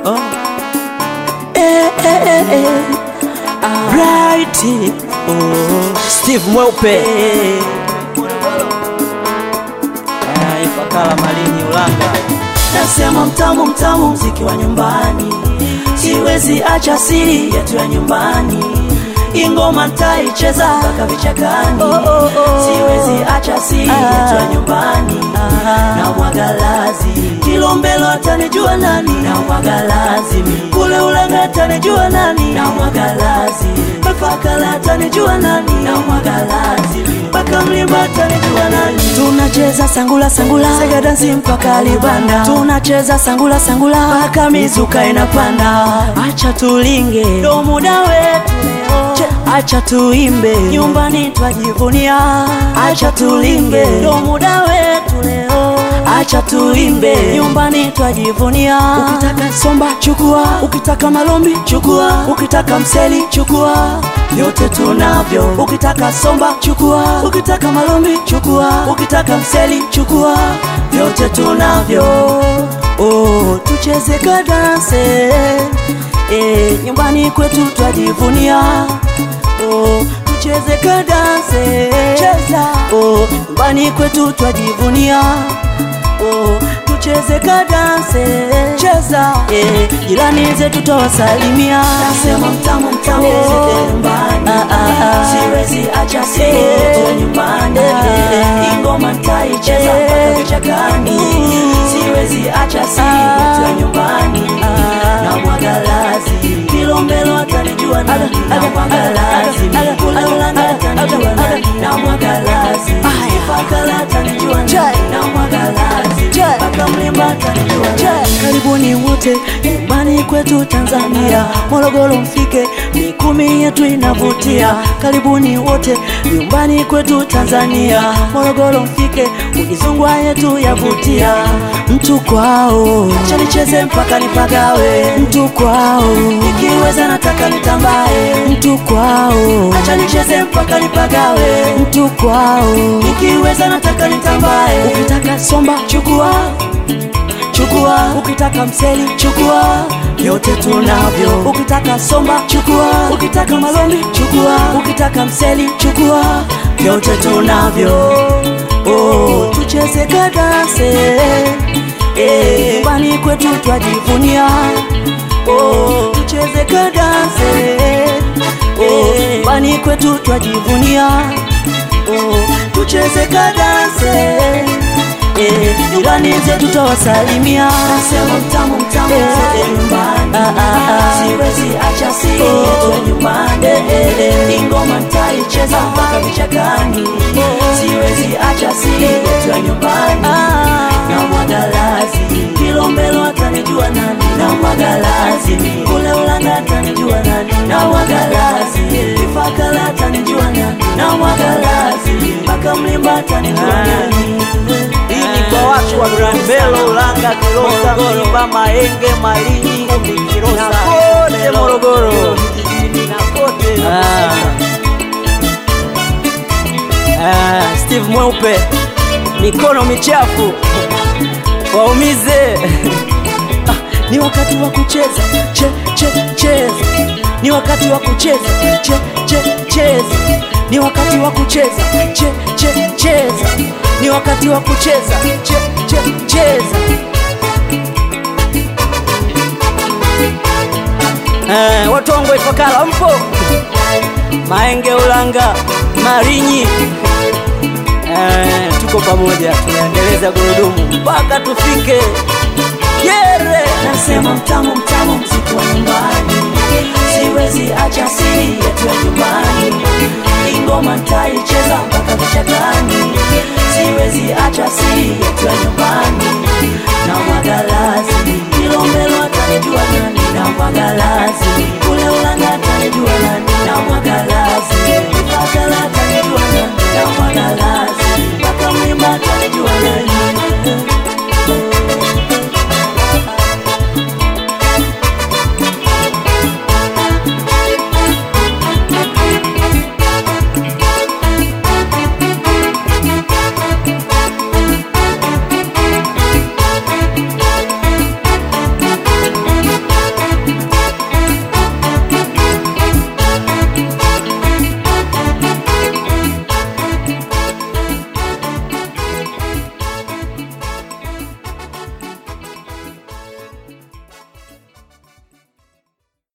Oh. Eh, eh, eh, eh. Bright. Oh. Steve Mweupe Ah, Ifakara Malini Ulanga Nasema mtamu mtamu mziki wa nyumbani, siwezi acha siri yetu ya nyumbani. Ingoma ntaicheza mpaka vichakani, siwezi acha siri yetu ya nyumbani. Na mwagalazi Kilombelo atanijua nani? Na mwagalazi kule Ulanga atanijua nani? Na mwagalazi Ifakara atanijua nani? Na mwagalazi mpaka Mlimba atanijua nani? Tunacheza sangula sangula, sega dansi mpaka Libanda. Tunacheza sangula sangula mpaka mizuka inapanda. Acha tulinge, ndo muda wetu leo. Che, Acha tuimbe, nyumbani twajivunia. Acha tulinge, ndo muda wetu leo. Acha tuimbe, nyumbani twajivunia. Ukitaka somba chukua, ukitaka malombi chukua, ukitaka mseli chukua, vyote tunavyo. Ukitaka somba chukua, ukitaka malombi chukua, ukitaka mseli chukua, vyote tunavyo. Oh, tucheze kadanse eh, nyumbani kwetu twajivunia. Oh, tucheze kadanse cheza. Oh, nyumbani kwetu twajivunia. Oh, tucheze kadanse cheza. Eh, jirani zetu tawasalimia. Nasema mtamu mtamu Oh. nyumbani. Ah, ah, ah. Siwezi acha Eh. siri nyumbani. Eh. Ingoma ntaicheza Eh. mpaka vichakani. Siwezi acha siri yetu ya nyumbani. Na mwagalazi Kilombelo atanijua nani? Na mwagalazi kule Ulanga atanijua nani? Na mwagalazi Ifakara atanijua nani? Na mwagalazi mpaka Mlimba atanijua nani? Karibuni wote nyumbani kwetu Tanzania, Morogoro mfike, mikumi yetu inavutia. Karibuni wote nyumbani kwetu Tanzania, Morogoro mfike, ukizungwa yetu yavutia. Mtu kwao, acha nicheze mpaka nipagawe. Mtu kwao, ikiweza nataka nitambae. Mtu kwao, acha nicheze mpaka nipagawe. Mtu kwao, ikiweza nataka nitambae. Ukitaka somba chukua chukua ukitaka mseli chukua vyote tunavyo ukitaka somba chukua ukitaka malombi chukua ukitaka mseli chukua vyote tunavyo oh, tucheze kadanse eh, nyumbani kwetu twajivunia oh, tucheze kadanse eh, nyumbani kwetu twajivunia oh, tucheze kadanse Eh, jirani zetu tawasalimia. Nasema mtamu mtamu zote nyumbani. Ah, ah, ah. Siwezi acha siri yetu ya nyumbani. Ingoma ntaicheza mpaka vichakani. Siwezi acha siri yetu ya nyumbani. Na mwagalazi Kilombelo atanijua nani? Na mwagalazi kule Ulanga atanijua nani? Na mwagalazi Ifakara atanijua nani? Na mwagalazi mpaka Mlimba atanijua nani? Hii ni kwa watu wa Kilombero, Ulanga, Kilosa, Mlimba, Mahenge, Malinyi na kote Morogoro vijijini na kote Ah, Steve Mweupe, mikono michafu waumize. Ah, ni wakati wa kucheza che, che, cheza ni wakati wa kucheza che, che, cheza ni wakati wa kucheza che, che, cheza ni wakati wa kucheza che, che, cheza Eh, watu wangu wa Ifakara mpo? Mahenge, Ulanga, Malinyi, eh, tuko pamoja, tunaendeleza gurudumu mpaka tufike Yere. nasema mtamu mtamu mziki wa nyumbani siwezi acha siri yetu ya nyumbani ingoma ntaicheza mpaka vichakani siwezi acha siri yetu ya nyumbani na mwagalazi